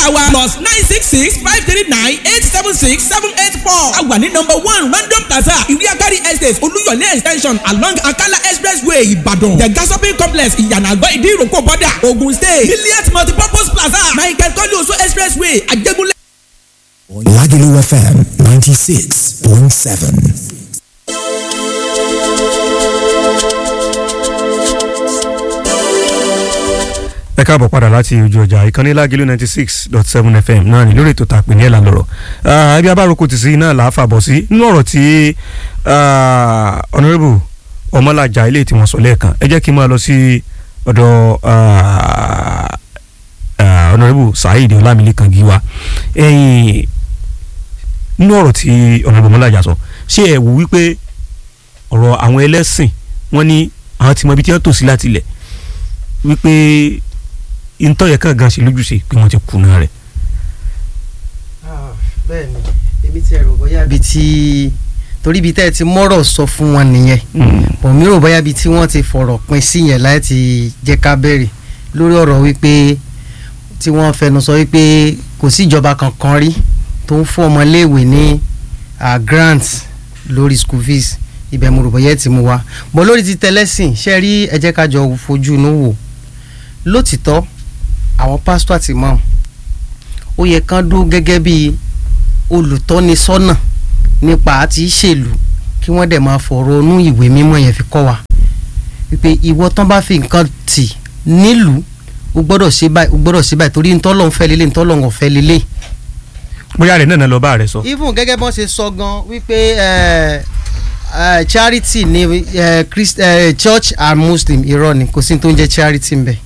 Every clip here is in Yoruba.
wa plus nine six six five three nine eight seven six seven eight four. a wà ní number one random plaza ìwé agari estate olúyọ̀lé extension along akala expressway ìbàdàn the gas shopping complex ìyànà àgọ́ ìdí ìrókò bọ́dà ogun state milliard multipurpose plaza michael kọ́lé oṣù expressway àjẹgúnlẹ̀. Lagelu FM 96.7. ẹ káàbọ̀ padà láti ojú ọjà ìkànnì lágìlú ninety six dot seven fm náà ní lórí ètò tàpé ní ẹ̀là lọ́rọ̀ ibi abáròkọ tì sí náà là á fàbọ̀ sí nínú ọ̀rọ̀ tí honourable ọmọlàjà ilé tí wọ́n sọ lẹ́ẹ̀kan ẹ jẹ́ kí n máa lọ sí ọ̀dọ̀ honourable saheed ọlámilékan gíwá ẹ̀yìn nínú ọ̀rọ̀ tí honourable ọmọlàjà sọ ṣé ẹ wò wípé ọ̀rọ̀ àwọn ẹlẹ́sìn wọ́n ní àwọn tí mo ibi tí wọ́n tò sí láti ilẹ̀ wípé ntọ́yẹ kan gan ṣe lójúṣe pé wọ́n ti kùnà rẹ̀. bẹ́ẹ̀ ni èmi ti rò bóyá ibi tí torí ibi tẹ́ ẹ ti mọ́rọ̀ sọ fún wọn nìyẹn bọ̀ mi rò bóyá ibi tí wọ́n ti fọ̀rọ̀ pin sí yẹn láti jẹ́ ká bẹ̀rẹ̀ lórí ọ̀rọ̀ wípé tí wọ́n fẹnu sọ wípé kò sí ìjọba kankan rí tó ń fún ọmọléèwé ní grant lórí school fees ibẹ̀ mo rò bóyá ẹ ti mú wa bọ̀ lórí ti tẹlẹ́sìn ṣe rí ẹ jẹ́ ká jọ fojú inú wò lótìtọ́ àwọn pásítọ̀ àti imam ó yẹ kán dúró gẹ́gẹ́ bí olùtọ́nisọ́nà nípa àti ìṣèlú kí wọ́n dẹ̀ máa fọ̀rọ̀ inú ìwé mímọ́ yẹn fi kọ́ wa wípé ìwọ tán bá fi nǹkan tì nílùú o gbọ́dọ̀ ṣe báyìí o gbọ́dọ̀ ṣe báyìí torí ntọ́lọ́ ń fẹ́ lélẹ̀ ntọ́lọ́ ń fẹ́ lélẹ̀. bóyá rẹ̀ náà lọ bá rẹ̀ sọ. even gẹ́gẹ́ bọ́n ṣe sọ gan wípé charity ni church and muslim irọ́ ni kò sí tó ń jẹ́ charity ń bẹ̀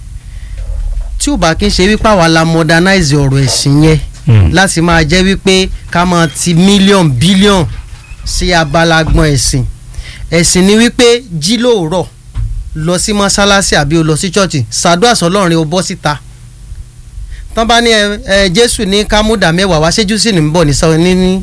tí ò bá kí n ṣe wípé àwa la modernize ọ̀rọ̀ ẹ̀sìn yẹn láti máa jẹ́ wípé ká máa ti mílíọ̀n bílíọ̀n sí abala gbọ́n ẹ̀sìn ẹ̀sìn ni wípé jí lóòrọ̀ lọ sí mọ́sálásí àbí o lọ sí chọ́ọ̀chì ṣàdúrà sọlọ́run o bọ́ síta tán bá ní ẹ jésù ní kámúdà mẹ́wàá wá ṣéjú sí ní bọ̀ ní sọ ní ní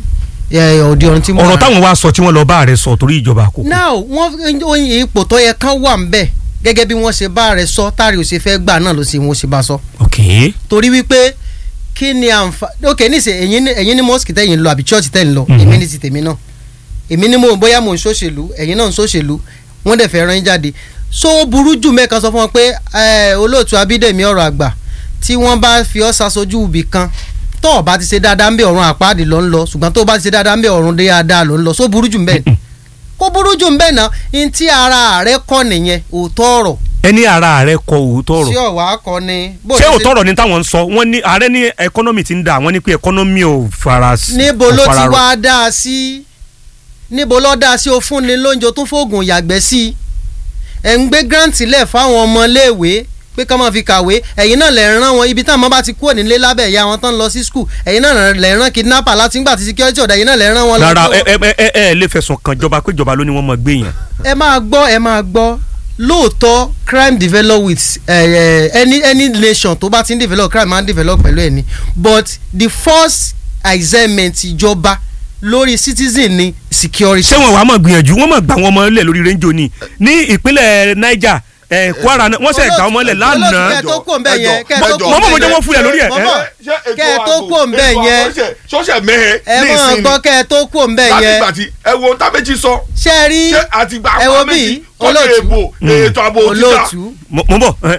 òde ọ̀run tí wọ́n. ọ̀rọ̀ táwọn wá sọ tí wọ́n lọ bá rẹ̀ sọ torí ìjọba àkókò. now wọ́n ipò tó yẹ kán wà ń bẹ̀ gẹ́gẹ́ bí wọ́n ṣe bá rẹ̀ sọ táàrí ò ṣe fẹ́ gbà náà ló sì wọ́n ṣe bá sọ. ok. torí wípé kí ni àǹfààní ok níṣẹ́ ẹ̀yin ẹ̀yin ní mosque tẹ̀yin lọ àbí church tẹ̀yin lọ èmi ní ti tèmi náà èmi ní mo bóyá mo ń ṣòṣèlú ẹ̀yin náà ń ṣòṣèlú wọ́n dẹ̀ fẹ́ rán yín jáde so burú jù mẹ́kan sọ fún wọn pé olóòtú abídèmí ọ̀rọ̀ àgbà tí wọ́n bá fi ọ́ ṣaṣojú ibì kan tó o bá ti ṣe dáadáa ń bẹ ọ̀run àpáàdì ló ń lọ ṣùgbọ́n tó o bá ti ṣe dáadáa ń bẹ ọ̀run dáadáa ló ń lọ so burú jù mbẹ́ kó burú jù mbẹ́ náà n tí ara rẹ kọ́ nìyẹn òótọ́ ọ̀rọ̀. ẹni ara rẹ kọ òótọ́ ọ̀rọ̀ ṣé ọ̀wá kọ ni. ṣé òótọ́ ọ̀rọ̀ ni táwọn ń sọ wọ́n ní ààrẹ ní ẹkọ́nọ́mì ti ń dà wọ́n ní pé ẹkọ́nọ́mì ò fara sí. níbo ló ti wá dá a sí níbo ló dá a sí o fún ni lóúnjẹ tó fóògùn yàgbẹ́ sí i ẹ̀ ń gbé grant lẹ̀ fáwọn ọmọléèwé pé ká máa fi kàwé ẹ̀yin náà lè rán wọn ibi táwọn ọmọ bá ti kúrò nílé lábẹ́ ìyá wọn tán lọ sí skul ẹ̀yin náà lè rán kidnapper láti ńgbà tí security ọ̀dà ẹ̀yin náà lè rán wọn. rárá ẹ ẹ ẹ ẹ lè fẹ̀sùn kàn jọba pé ìjọba ló ní wọ́n máa gbé yẹn. ẹ máa gbọ́ ẹ máa gbọ́ lóòótọ́ crime develop with uh, uh, any any nation tó bá ti ń develop crime máa ń develop pẹ̀lú ẹ̀ ni but the first assignment ìjọba lórí citizen ni security. ṣé wọn wàá mọ̀ gbìyànjú wọ́n mọ̀ gbà wọn mọ́ lẹ̀ lórí rẹ́ńjọ ni ní ìpínlẹ̀ Niger ẹ kwara náà wọ́n sẹ̀ gbà wọ́n mọ́lẹ̀ lánàá. kẹ́ ẹ tó kó nbẹ yẹn kẹ́ ẹ tó kó mọ́ mọ́ mo jẹ́ wọ́n fúyà lórí ẹ̀. kẹ́ ẹ tó kó nbẹ yẹn sọ́sẹ̀ mẹ́hẹ̀ ẹ mọ̀ gbọ́ kẹ́ ẹ tó kó nbẹ yẹn. láti gbàtí ẹ wo tá méjì sọ. ṣé ẹ rí ṣé àtìgbà ẹ wo àwọn bí méjì tọ́jú èbò ètò ààbò títà. olóòtú mo bọ̀.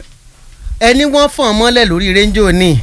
ẹni wọ́n fọ̀n mọ́lẹ̀ lórí rédíò ní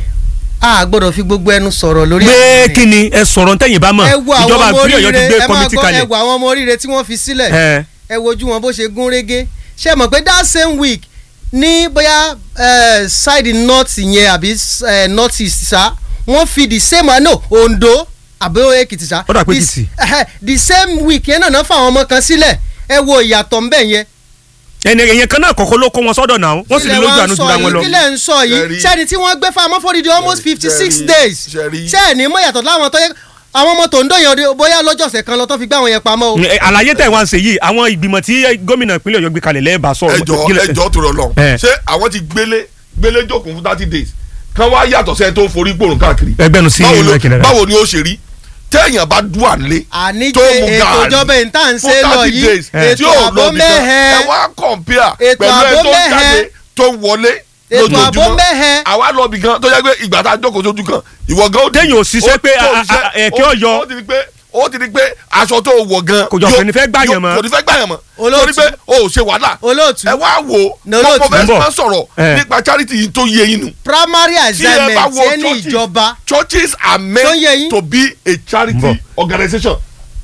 a gbọ́dọ̀ fi gbogbo ẹnu sọ̀rọ̀ lórí. pé kí ni ẹ sọ̀rọ̀ ntẹ́yìn bá mọ̀ ẹ wo àwọn ìjọba ọmọ ìpínlẹ̀ Ọ̀yọ́ ti oríire gbé ẹ máa kọ́mítì gbọ́ ẹ kalẹ̀. wo àwọn ọmọ oríire tí wọ́n fi sílẹ̀ ẹ ẹ wojú wọn bó ṣe gún régé ṣé mọ̀ pé that same week ní bóyá eh, side north yẹn àbí eh, north east sa wọ́n fi the same uh, no Ondo àbí Èkìtì sa Ó dà pé The- Èkìtì. eh, the same week yẹn náà náà fún àwọn ọmọ kan sílẹ̀ ẹ wo ìyàtọ̀ ńbẹ̀ yẹn ẹni èyàn kan náà kọ̀kọ́ ló kó wọn sọ́dọ̀ náà wọ́n sì ní Kílẹ̀ lójú wá ń àánú sọ jura wọn yìí, lọ. kílẹ̀ ń sọ yìí Ṣẹ̀rí. sẹ́ni tí wọ́n gbé fáwọn fọ́dídì almost fifty six Ṣẹ̀rí. days Ṣẹ̀rí. sẹ́ni mọ̀ yàtọ̀ láwọn tó yẹ àwọn ọmọ tó ń dọ̀yàn ọdẹ bóyá lọ́jọ́sẹ̀ kan lọ tó fi gbé àwọn yẹn pamọ́ o. Ẹ, àlàyé tẹ̀ wá ń ṣe yìí àwọn ìgbìmọ̀ tí gómìnà ìpínlẹ̀ Ọ̀yọ́ gbé kalẹ̀ lẹ́ẹ̀bà sọ̀rọ̀ ẹjọ kílẹ̀- ẹjọ tó rọ lọ ẹ. ṣé àwọn ti gbélé gbélé jókòó fún thirty days kan wá yàtọ̀ sẹ́ni tó ń forí gbòòrùn káàkiri. ẹgbẹ́nu sí báwo ìlú ló- ẹ̀kìnrẹ́ rẹ̀. báwo ni ó ṣe rí téèyàn bá dùn ànlé àní tó pé mu ètò gàárì ìjọba yìí tá à ń fún ṣe lọ thirty yìí days tí ètò ò àbọ̀ lọ bìkan ẹ mẹ́hẹ̀ wá kọ̀ǹpìà Ètò pẹ̀lú ẹ ààbò tó ń mẹ́hẹ̀. jáde tó ń wọlé ètò ààbò lójoojúmọ́ mẹ́hẹ àwa lọ bì kan tó yẹ pé ìgbà tá a jókòó sójú kan ìwọ gan ó di- Téèyàn ò ṣiṣẹ́ ó- pé tó a- a- ṣiṣẹ́, a- ẹ̀kẹ́ ó- ọ̀yọ́. ó ti di pé ó ti di pé aṣọ tó wọ̀ gan Kò jọ yóò- kò ní fẹ́ gbàyàn yóò- mọ́. kò ní fẹ́ gbàyàn mọ́ Olóòtú. torí pé o ò ṣe wàhálà olóòtú ẹ wá wò Ní ó olóòtú. mo fẹ́ Ń bọ̀. máa sọ̀rọ̀ Eh. nípa charity yìí tó yé yín nù primary tí ẹ bá assignment wo ẹni churches ìjọba churches are Tó yé meant yín? to be a Ń charity bọ̀. organisation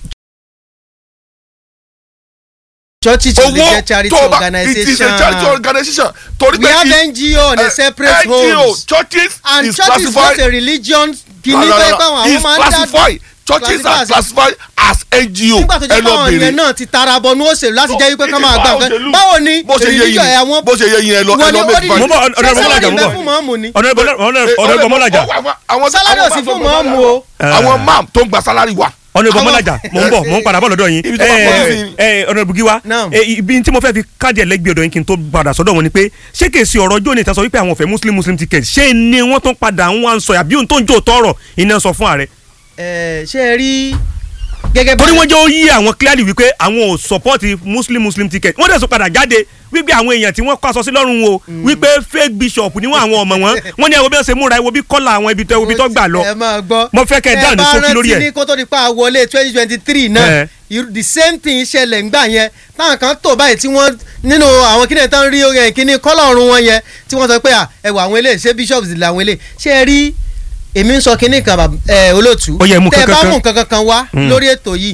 churches should be owó a charity tó o bá it is a charity organisation organisation torí we pé have i- ngo on a eh, separate NGO homes churches and is church is not classified a religion kìíní No, no, pé no, báwọn àwọn is máa ń dá classified churches are classified. classified as NGO nígbà tó jẹ́ pé àwọn yẹn náà ti tara bọnú òṣèlú láti jẹ́ wípé ká máa gbà nǹkan báwo ni bó ṣe yé religion ẹ̀ yín àwọn bó ṣe yé yín ẹ lọ ẹ wọ́n ní lọ ó make ní fine. Mo bọ̀, ọ̀nà- ọ̀nà ṣé Bọ́lájà, sálárì mo bẹ bọ̀. fún mọ́ọ̀mù ni ọ̀nà ìbọn mọ́lájà Sálárì ò sí fún mọ́ọ̀mù o. àwọn mam tó ń gba sálárì wà. ọ̀nà ìbọn Àwọn- mọ́lájà mò ń bọ̀ mò ń padà bọ̀ lọ́dọ̀ yín Ibi tó bá pọ̀ sí. ọ̀nà ìbùgí wa Naam. Eh, ibi tí mo fẹ́ fi káàdì ẹlẹ́gbẹ̀ẹ́ ọ̀dọ̀ yín kí n tó padà sọ́dọ̀ wọn ni pé ṣé kèsì ọ̀rọ̀ jóni ìtàn sọ wípé àwọn ọ̀fẹ́ muslim muslim ticket ṣé ni wọ́n tún padà ń wá ń sọ àbí ohun tó ń jò tọrọ iná sọ fún ààrẹ Ẹ, ṣé ẹ rí gẹ́gẹ́ bí torí wọ́n jẹ́ ó yí àwọn clearly wípé àwọn ò support muslim muslim ticket wọ́n dẹ̀ sọ padà jáde wípé àwọn èèyàn tí wọ́n kọ́ aṣọ sí lọ́rùn o wípé fake bishop ni wọ́n àwọn ọmọ wọn wọ́n ní ẹ wo bí wọ́n ṣe múra ẹ wo bí kọ́là àwọn ibi tó ẹ wo bí tó gbà lọ ẹ máa gbọ́ Mo fẹ́ kẹ́ ẹ dáhùn ní ṣókí lórí ẹ̀. ẹ bá rántí ní kó tó di pa àwọlé twenty twenty three náà Ẹ. irú- the same thing ṣẹlẹ̀ ńgbà yẹn táwọn kan tó báyìí tí wọ́n nínú àwọn kíni tán rí orin kíní kọ́lọ̀ ọ̀run wọn yẹn tí wọ́n sọ pé à, ẹ wọ àwọn eléyìí ṣé bishops làwọn eléyìí ṣé ẹ rí èmi ń sọ kíní kan bàb- ẹ, olóòtú Ó yẹ mú tẹ bá kankan. mú nǹkan kankan wá Mm. lórí ètò yìí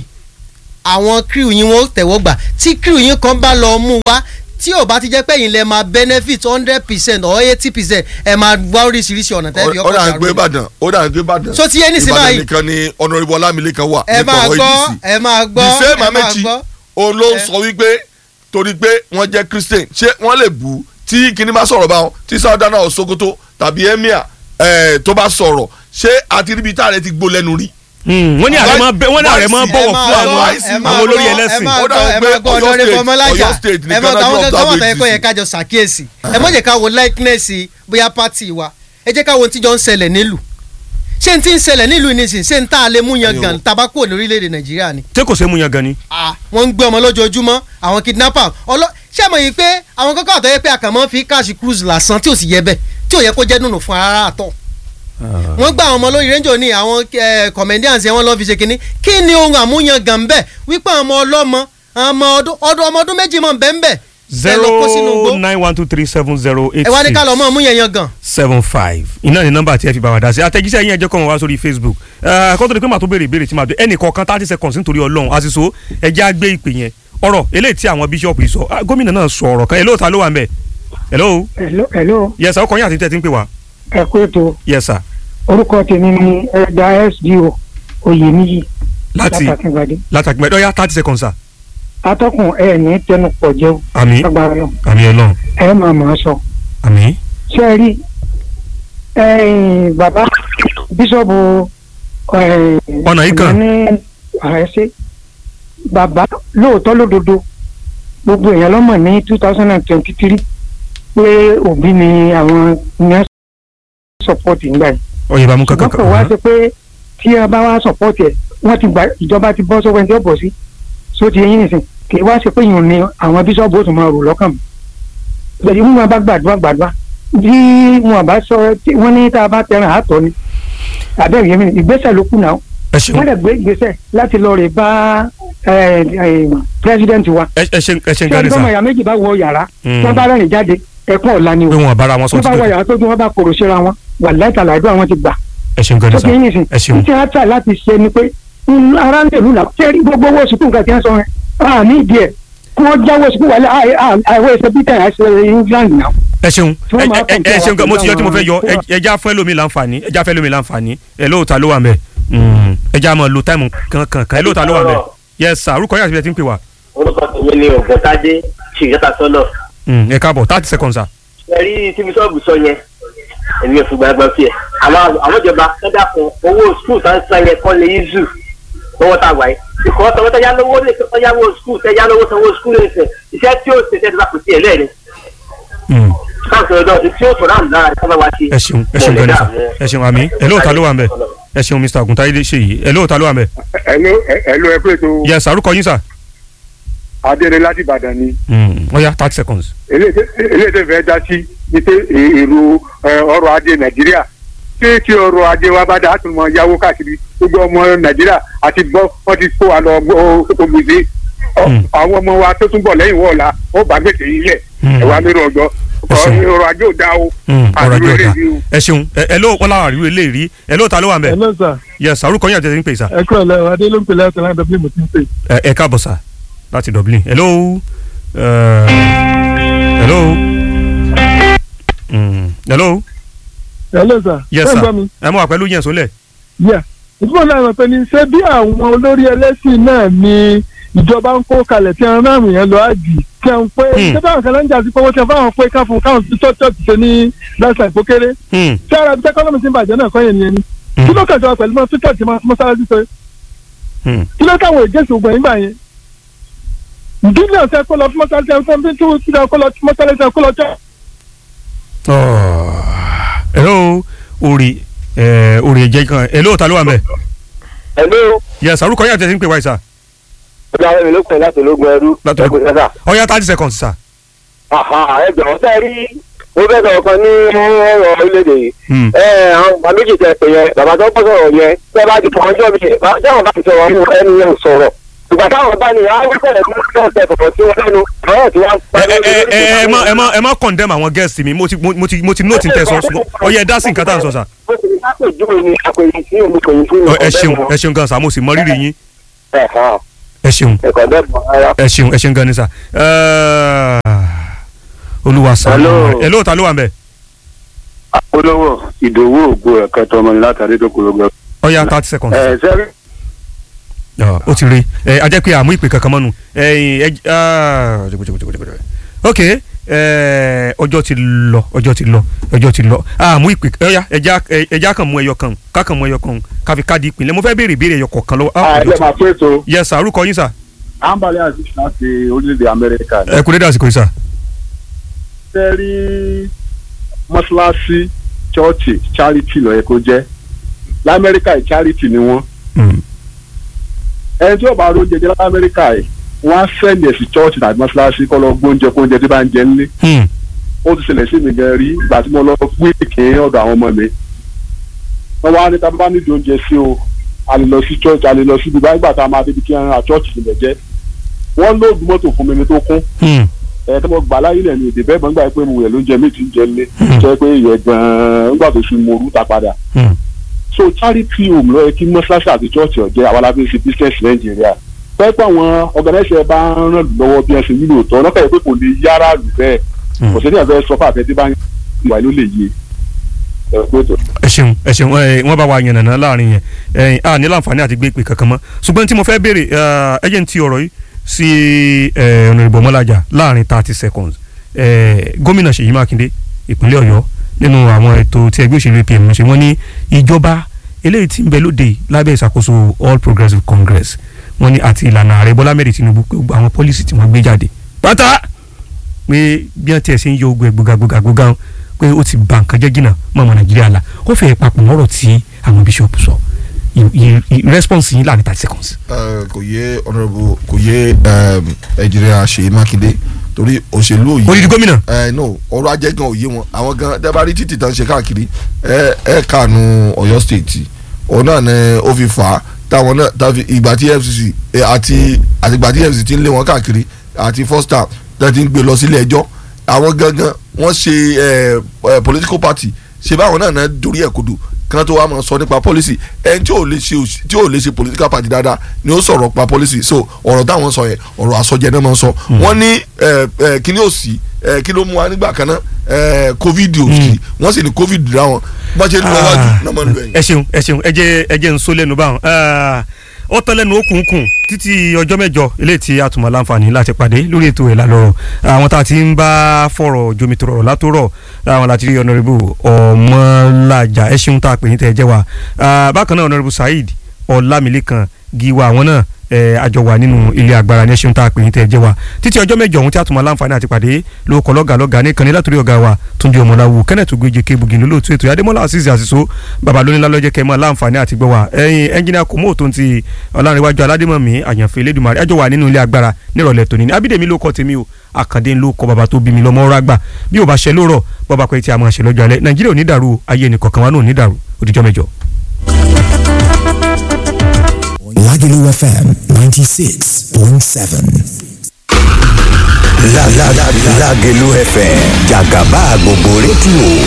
àwọn crew yín wọn ó tẹ̀wọ́ gbà tí crew yín kan bá lọ mú wá tí ò bá ti jẹ́ pé yín lẹ máa benefit hundred percent or eighty percent ẹ máa wá oríṣiríṣi ọ̀nà tẹ́ fi ó ọkọ̀ dà ń dàrú gbé ni. ìbàdàn ó dà ń gbé ìbàdàn. So ti yé nísìnyí ìbàdàn báyìí? nìkan ni honourable ọlámilékan wà ẹ máa ọ̀rọ̀ gbọ́ ADC. ẹ máa gbọ́ the same ẹ máa amechi gbọ́. òun ló ń Ẹ. sọ wípé torí pé wọ́n jẹ́ christian ṣé wọ́n lè bú tí kinní bá sọ̀rọ̀ báwọn tí sardana osokoto tàbí emir eh, tó bá sọ̀rọ̀ ṣé àti níbi tá a rẹ ti gbó lẹ́nu rí. wọ́n ní ààrẹ máa bẹ- wọ́n ní ààrẹ máa Ẹ bọ̀wọ̀ máa fún gbọ́, àwọn ẹ máa àwọn olórí gbọ́, ẹlẹ́sìn ẹ máa Ó dà gbọ́, ẹ pé máa gbọ́ Ọ̀yọ́ ọ̀dọ́rẹ́ State- fọmọlájà Ọ̀yọ́ State ẹ nìkan máa náà gbọ́ àwọn ní kankan wà observe fẹ́ kọ́ yẹ ADC. kájọ ṣàkíyèsí ẹ má jẹ́ ká wo likeness bóyá party wa ẹ jẹ́ ká wo ohun tí jọ ń ṣẹlẹ̀ nílùú ṣé n ti ń ṣẹlẹ̀ nílùú nísìnyí ṣé n tá a lè mú yan gan tabako lórílẹ̀‐èdè nàìjíríà ni tí kò ṣe é mú yan gan ni. Ah, wọ́n ń gbé ọmọ lójoojúmọ́ àwọn kidnapper ọlọ́ ṣé mọ̀ yìí pé àwọn kọ́kọ́ àtọ́yẹ pé àkànmọ́ fi cash cruise lásán tí ò sì yẹ bẹ́ẹ̀ tí ò yẹ kó jẹ́ dùnú fún ara àtọ̀ wọ́n gba àwọn ọmọ lórí rẹ́ńjọ ní àwọn eh, comedians yẹn wọ́n lọ́ọ́ fi ṣe kínní kí ni ohun àmúyangàn bẹ́ẹ̀ wípé àwọn ọmọ ọlọ́mọ ọmọ ọdún ọdún ọmọ ọdún méjì mọ̀ bẹ́ẹ̀ bẹ́ẹ̀ zero nine one two three seven zero eight ẹ wá ní ká lọ six mọ àmúyẹn yan gan. seven five iná ní nọ́mbà tí ẹ fi bá wa dá sí àtẹ̀jíṣẹ́ yín ẹ jẹ́ kó wọn wá sórí facebook kó tó di pé màá tó béèrè ìbéèrè tí màá dé ẹnì kọ̀ọ̀kan thirty seconds nítorí ọlọ́run àṣìṣó ẹ jẹ́ àgbé ìpè yẹn ọ̀rọ̀ eléyìí tí àwọn bíṣọ̀pù yìí sọ ah, gómìnà náà sọ ọ̀rọ̀ kan hello ta ló wà ń bẹ̀ hello hello hello yes sir ọkọ̀ yín àti tẹ̀ tí ń pè wá ẹ kú ètò yes sir orúkọ tèmi ni ẹ̀dá sdo oyèníyì láti látàkíngbadé látàkì mẹ́tọ́ yá thirty seconds sir atọ́kùn ẹ ní tẹnupọ̀ jẹun àmì lágbára lọ àmì ọlọ́run ẹ máa máa sọ àmì ṣé ẹ rí ẹ̀yin bàbá bíṣọ̀bù ẹ̀, Ọ̀nà yìí kan. ní àrẹsẹ bàbá lóòótọ́ lódodo gbogbo èèyàn lọ́mọ̀ ní two thousand and twenty three pé òbí ni àwọn ní sọpọ́ọ̀tì ńgbà yìí ọ̀yẹ̀ bá mú kankan ṣùgbọ́n kò wá ṣe pé tí a bá wá sọ̀pọ̀tì ẹ̀ wọ́n ti gba ìjọba ti bọ́ sọ́wọ́ ẹni tí ó bọ̀ sí so ti yín nìsín kì í wá ṣe pé yìí ni àwọn bíṣọ́ọ̀bù ó tún máa rò lọ́kàn mi. bẹ́ẹ̀ ni wọ́n bá gbàdúrà gbàdúrà bí wọn bá sọ tí wọ́n ní tá a bá tẹran àtọ̀ ni àbẹ́rẹ́ yẹn mi ìgbésẹ̀ ló kù náà ẹ ṣeun wọ́n lè gbé ìgbésẹ̀ láti lọ rè bá pírẹsidẹ́ǹtì wa. ẹ ẹ ṣeun ẹ ṣeun tí gani ọdún ọmọ sir ìyá méjì bá wọ yàrá Mm. wọ́n bá rẹ́rìn jáde ẹ̀kún ọ̀la ni o pé wọn bára wọn sọ wọ́n bá ti wọ pé yàrá tó dún wọ́n bá kòrò síra wọn wà láìka làdúrà wọn ti gbà ẹ ṣeun gani tó sir ti yín nìsín ẹ ṣeun tí a tà láti ṣe ni pé mm, ara ń lèlú là ṣé gbogbo owó sùkúù nǹkan tí wọ́n sọ yẹn a ní ìdí ẹ̀ kí wọ́n jáwọ́ sùkúù wálé àìwọ́ ẹsẹ̀ bíkẹ́ àìsẹ̀ England náà. ẹ ṣeun Tí wọ́n ẹ máa ẹ kàn ẹ sí ṣeun gan mo ti yọ àwọn tí mo fẹ́ yọ àwọn ẹ- ẹja fún ẹlòmíì láǹfààní ẹja fún ẹlòmíì láǹfààní ẹ lóòótá ló wà mẹ ẹja máa lo táìmù kankan kan ẹ lóòótá ló wà mẹ yes sir orúkọ yàtọ̀ tí ń pè wá orúkọ tèmi ni ògùntàdé ṣìyẹta sọnà Mm, ẹ káàbọ̀ thirty seconds sir. ẹrí tí bíṣọ́ọ̀bù sọ yẹn èmi ò fìgbà gbọ́ sí ẹ̀ àwọn àwọn ìjọba kẹ́dà kan owó skul tá ń san yẹn kọ́ lè yí zù lọ́wọ́ tá a wáyé ìkọ́ tọwọ́ tẹ́yà lówó lè tọ́ yáwó skul tẹ́yà lówó sanwó skul lè sẹ̀ iṣẹ́ tí ó ṣe tẹ́tí bá kò tiẹ̀ lẹ́ẹ̀ni Mm, káàkiri ọjọ́ tí ó sọ̀rọ̀ àmì lára ká bá wa ṣe. ẹ ṣeun ẹ ṣeun gan ni sir ẹ ṣeun àmì ẹ lóòótá ló wà mẹ ẹ ṣeun mr oguntaye ṣe yìí ẹ lóòótá ló wà mẹ ẹlò ẹlò ẹ pé tó yes sir orúkọ yín sir. adére láti ìbàdàn ni Mm, ó yá thirty seconds. eléyìí tẹ́ fẹ́ dá sí ní pé è- èrò ẹ, ọrọ̀ ajé nàìjíríà ṣé tí ọrọ̀ ajé wa bá dá a tún mọ yáwó káàkiri gbogbo ọmọ nàìjíríà àti gbọ́ wọ́n ti kó wa lọ gbèsè Hmm. àwọn ọmọ wa tó tún bọ̀ lẹ́yìn wọ̀ọ̀la ó bá gbèsè yìí lẹ̀ Hmm. ẹ̀wà lérò ọjọ́ Ẹ ṣeun. ọrọ̀ ajé ò dá o Mm, ọ̀rọ̀ ajé àdúró ọ̀dà eléyìí o. ẹ ṣeun ẹ ẹ ló wọn láwọn àríwé lè rí ẹ ló ta ló wà ń bẹ hello sir yes orúkọ yín àti ẹsẹ̀ ń pè sá ẹ kúrò lẹ́wọ̀ adé ló ń pè láti láti dublin mo ti ń pè. ẹ ẹ káàbọ̀ sá láti Dublin hello uh, hello mm, hello hello sir yes ṣé ń sir gbọ́ mi. ẹ mọ̀ wà pẹ̀lú yẹn sólẹ̀ yà ìtumọ̀ náà mọ̀ pé ní ṣé bí àwọn olórí ẹlẹ́sìn náà ni ìjọba ń kó kalẹ̀ tí wọ́n ráàmù yẹn lọ àjì kí wọ́n pé Hmm. ṣé báwọn kan láń jà sí pé wọ́n ti fáwọn pé káfọn káwọn tí church ṣe ní lásán ìpókéré Hmm, tí ara bíi tẹkọ́nọ́mì ti ń bàjẹ́ náà kọ́ yẹn ni ẹni Hmm. kí ló kẹsàn án pẹ̀lú mọ́ tí church máa mọ́sálásí sọ hmm. kí ló káwọn ègéṣì ògbọ̀n yín gbà yẹn ìdílé ọ̀sẹ̀ kó lọ fún mọ́sálásí ẹ̀ fún bí tí wọ́n kó lọ fún mọ́sálásí ẹ̀ kó lọ church. Oh, hello orí ẹ orí ẹ̀jẹ̀ kan hello ta ló wà ń bẹ ẹ̀lú yes orúkọ yín àti ẹsẹ̀ ń pè wáyé sá ọjà ẹ̀mí ló pè láti ológun ẹrú Láti ológun. ẹ̀kọ́ sẹ́sà. ọ̀ya thirty seconds sá ẹ jọ̀wọ́ sẹ́ rí mo fẹ́ sọ̀rọ̀ kan ní ọ̀rọ̀ orílẹ̀-èdè yìí. Hmm, ẹ àwọn bàbá méjì tẹ pé yẹn bàbá tó kọ́ sọ̀rọ̀ yẹn tẹ́ bá ti fọ ọjọ́ mi táwọn bá ti sọ̀rọ̀ ọmọ ẹni yẹn ò sọ̀rọ̀ ìgbà táwọn bá ní àwọn ìfẹ́ rẹ̀ tó ń tẹ fọ̀fọ̀ sí wọn lẹ́nu ọ̀rọ̀ tí wọ́n ẹ ẹ ẹ ẹ ẹ má ẹ má ẹ má condemn àwọn guest mi mo ti mo ti mo ti note n tẹ sọ ṣùgbọ́n ọ̀ya ẹ dá sí nǹkan tá à ń sọ sá ó ti ní lápèjúwe ni àpèjì sí omi kò ní fún Ọ, ẹ ṣeun ẹ ṣeun gan sa mo sì mọ rírì yín ẹ ṣeun ẹ̀kọ́ bẹ́ẹ̀ mọ̀ ara. ẹ ṣeun ẹ ṣeun gan ni sa olúwa sá Hello. ẹ lóòótá ló wà ń bẹ olówó ìdòwú ògbó ẹ̀ka tọmọ ní látàrí tó kúrò gbẹ. ọ̀ya thirty seconds ẹ sẹ́rí Ọ, ó ti rí ẹ a jẹ́ pé àmú ìpè kankan mọ́nu ẹ̀yìn ẹ ah, jẹ́gbẹ́jẹ́gbẹ́jẹ́gbẹ́. ok ẹ, ọjọ́ ti lọ ọjọ́ ti lọ ọjọ́ ti lọ àmú ìpè ọ̀ya ẹja ẹja kan mú ẹyọ kan kákan mú ẹyọ kan káfi káàdì ìpínlẹ̀ mo fẹ́ béèrè ìbéèrè ẹyọ kọ̀ọ̀kan lọ́wọ́ ah, ọjọ́ àìlẹ́ ti- máa pé tó yes sir orúkọ yín sir ambali aziz láti orílẹ̀-èdè amẹ́ríkà ẹ kú dédé àsìkò yìí sir sẹ́rí mọ́ṣáláṣí chọ́ọ̀chì charity ló yẹ kó jẹ́ lamẹ́ríkà yìí charity ni wọ́n Mm, ẹni tí ó bá róúnjẹ jẹ lamẹ́ríkà yìí wọ́n á sẹ́ndì ẹ̀sìn chọ́ọ̀chì tàbí mọ́ṣáláṣí kọ́ lọ gbóúnjẹ kóúnjẹ tí bá ń jẹ nílé mm, ó ti ṣẹlẹ̀ sí mi gan rí ìgbà tí mo lọ gbé ìké ọ̀dọ̀ àwọn ọmọ mi wọ́n wá ní tá a bá nídìí oúnjẹ sí o a lè lọ sí church a lè lọ sí ibi báyìí gbà tá a máa débi kí a church nílẹ̀ jẹ́ wọ́n lóògùn mọ́tò fún mi ní tó kún mm, ẹ tí mo gbà láyé lẹ̀ ní èdè bẹ́ẹ̀ mọ́ nígbà pé mo wẹ̀ lóúnjẹ mi ti ń jẹ lé Hmm. jẹ́ pé ìyẹn gan-an nígbà tó fi mo rú ta padà mm. so charity home ló yẹ kí mọ́ṣáláṣí àti church ọ̀jẹ́ àwọn alábí ṣe business nàìjíríà pẹ́pẹ́ àwọn organizer bá ń ràn lọ́wọ́ bí wọ́n ṣe nílò tọ́ ọ̀nà kẹ́yìn pé kò lè yára lù bẹ́ẹ̀ Hmm. kò sí ní ẹ̀fẹ́ sọ fún àfẹ́ tí bá ń wà ló lè yé ẹ pé tó. ẹ ṣeun ẹ ṣeun ẹ wọ́n bá wa yànnàná láàrin yẹn ẹ a ní láǹfààní àti gbé ìpè kankan mọ́ ṣùgbọ́n tí mo fẹ́ béèrè ẹ jẹ́ n ti ọ̀rọ̀ yìí sí ẹ ọ̀nàrìbọ̀ mọ́lájà láàrin thirty seconds ẹ gómìnà Ṣèyí Mákindé ìpínlẹ̀ Ọ̀yọ́ nínú àwọn ètò tí ẹgbẹ́ òṣèlú APM ṣe wọ́n ní ìjọba eléyìí tí ń bẹ lóde lábẹ́ ìṣàkóso All Progressives Congress wọ́n ní àti ìlànà ààrẹ Bọ́lá mẹ́rin Tinubu pé gbogbo àwọn pọ́lísì tí wọ́n gbé jáde pátá pé bí wọ́n tiẹ̀ ṣe ń yọ ogun ẹ̀ gbogagbogagbogá pé ó ti ba nǹkan jẹ́ jìnnà mọ́ ọmọ nàìjíríà la ó fẹ́ papọ̀ mọ́rọ̀ tí àwọn bíṣọ̀pù sọ I- i- i- response yín láàrin thirty seconds. Eh, kò yé honourable kò yé ẹnjìnìà Ṣèyí Mákindé torí òṣèlú òye odidi gómìnà ẹ no ọrọ̀ ajé gan òye wọn àwọn gan tẹ́ bá rí títì tán ṣe káàkiri ẹ ẹ kànú Ọ̀yọ́ state òun náà ni ó fi fà á táwọn náà tàbí ìgbà tí EFCC ẹ, àti àtìgbà tí EFCC ti ń lé wọn káàkiri àti first time tẹ́ ti ń gbé lọ sílé ẹjọ́ àwọn gangan wọ́n ṣe ẹ ẹ political party ṣe báwọn náà náà dorí ẹ̀ kodò kan tó wá máa sọ nípa policy ẹni tí ò lè ṣe òṣì- tí ò lè ṣe political party dáadáa ni ó sọ̀rọ̀ pa policy so ọ̀rọ̀ táwọn sọ yẹn ọ̀rọ̀ àsọjẹ náà máa ń sọ wọ́n ní ẹ, ẹ, kíní òsì ẹ, kí ló mú wa nígbà kan náà ẹ, covid òsì wọ́n sì ní covid dá wọn bá ṣe ń lọ wájú náà máa ń lọ ẹ̀yìn. ẹ ṣeun ẹ ṣeun ẹ jẹ́ ẹ jẹ́ n so lẹ́nu báwọn Ah, ó tán lẹ́nu okùnkùn títí ọjọ́ mẹ́jọ eléyìí tí a tún máa láǹfààní láti pàdé lórí ètò ẹ̀ lálọ́rọ̀ àwọn tá a ti ń bá fọ̀rọ̀ jomitoro ọ̀rọ̀ látòrọ̀ àwọn láti rí ọ̀nàrẹ́bù ọmọlájà ẹ ṣeun tá a pè ní tẹ́ ẹ jẹ́ wa Ah, bákan náà ọ̀nàrẹ́bù saheed ọlámilẹ́kan giwa àwọn náà ẹ àjọ wà nínú ilé agbára ní ẹṣin tá a pè ní tẹ́ ẹ jẹ́ wa títí ọjọ́ mẹ́jọ ọ̀hún tí a tún máa láǹfààní àti pàdé lóko lọ́gà lọ́gà ní ìkànnì látòrí ọ̀gá wa túnjí ọmọláwu kenneth ogunjẹ kébùgì ní olóòtú ètò adémọlá àṣìṣe àṣìṣó bàbá lónílá lọ́jẹ́ kẹ́ máa láǹfààní àti gbọ́ wa ẹ̀yin ẹnjìnìà kòmó tó ń ti ọlárẹ̀wájú aládémọ̀mí àyànfẹ́ elédùnmarè àjọ wà nínú ilé agbára nírọ̀lẹ́ tòní ní abídèmí ló kọ́ tèmi o àkàndé ló kọ́ bàbá tó bí mi lọ́mọ ọ̀rọ̀ àgbà bí ò bá ṣe lórọ̀ bọ́ba pé tí a máa ṣe lọ́jọ́ alẹ́ nàìjíríà ò ní dàrú ayé ẹnìkọ̀ọ̀kan wa náà ò ní dàrú òdìjọ́ mẹ́jọ. Lagelu FM 96.7. La la la Lagelu FM Jagaba gbogbo rédíò